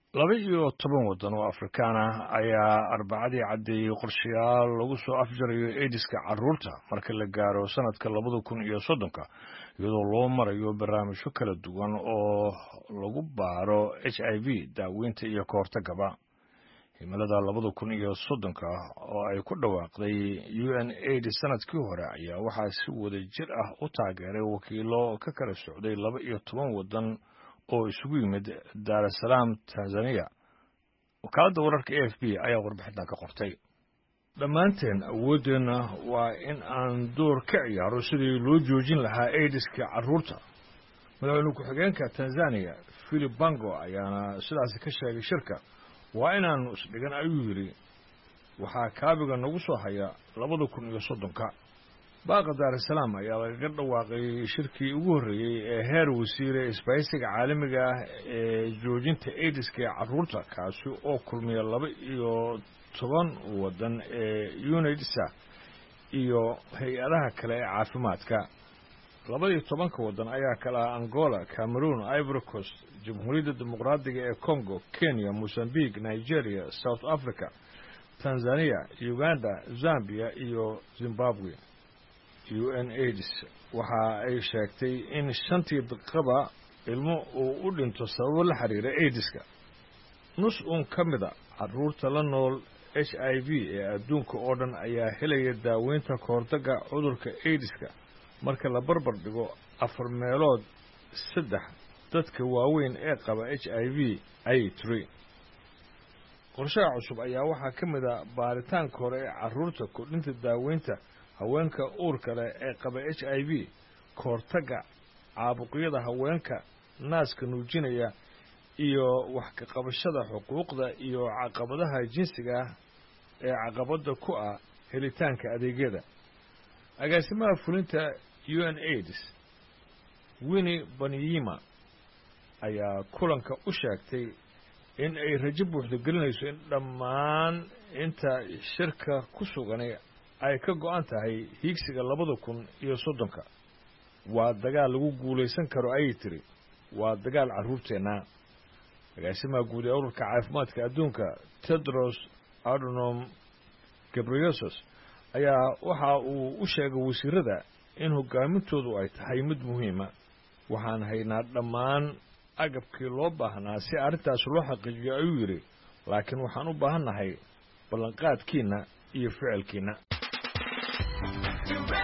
laba iyo toban waddan oo afrikaan ah ayaa arbacadii caddeeyey qorshayaal lagu soo afjarayo aidiska carruurta marka la gaaro sannadka labada kun iyo soddonka iyadoo loo marayo barnaamijyo kala duwan oo lagu baaro h i v daaweynta iyo ka hortagaba himilada labada kun iyo soddonka oo ay ku dhawaaqday u n aid sanadkii hore ayaa waxaa si wada jir ah u taageeray wakiilo ka kala socday laba iyo toban waddan oo isugu yimid daarasalaam tanzaniya wakaaladda wararka a f b ayaa warbixintan ka qortay dhammaanteen awooddeenna waa in aan door ka ciyaaro sidii loo joojin lahaa aidiska carruurta madaxweyne ku-xigeenka tanzaniya philip bango ayaana sidaasi ka sheegay shirka waa inaannu isdhigan ayuu yidhi waxaa kaabiga nagu soo haya labada kun iyo soddonka baaqa daarasalaam ayaa lagaga dhawaaqay shirkii ugu horreeyey ee heer wasiire isbahaysiga caalamiga ah ee joojinta aidiska ee carruurta kaasi oo kulmiya laba iyo toban waddan ee unidsa iyo hay-adaha kale ee caafimaadka labaiyo tobanka waddan ayaa kala ah angola cameroon ivory coast jamhuuriyadda dimuqraadiga ee congo kenya mosambique nigeria south africa tanzania uganda zambia iyo zimbabwe u n aids waxa ay sheegtay in shantii daqiiqaba ilmo uu u dhinto sababo la xiriira aidiska nus uun ka mida carruurta la nool h i v ee adduunka oo dhan ayaa helaya daaweynta kahortagga cudurka aidiska marka la barbar dhigo afar meelood saddex dadka waaweyn ee qaba h i v ayay tiri qorshaha cusub ayaa waxaa ka mid a baaritaanka hore ee carruurta kordhinta daaweynta haweenka uurka leh ee qaba h i v kahortagga caabuqyada haweenka naaska nuujinaya iyo wax ka qabashada xuquuqda iyo caqabadaha jinsiga ah ee caqabadda ku ah helitaanka adeegyada agaasimaha fulinta u n aids winni banyima ayaa kulanka u sheegtay in ay rajo buuxda gelinayso in dhammaan inta shirka ku suganay ay ka go-an tahay hiigsiga labada kun iyo soddonka waa dagaal lagu guulaysan karo ayay tiri waa dagaal carruurteenna agaasimaha guud ee ururka caafimaadka adduunka tedros adonom gabriyosos ayaa waxa uu u sheegay wasiirada in hogaamintoodu ay tahay mid muhiima waxaan haynaa dhammaan agabkii loo baahnaa si arrintaas loo xaqiijiyo ayuu yidhi laakiin waxaan u baahannahay ballanqaadkiinna iyo ficilkiinna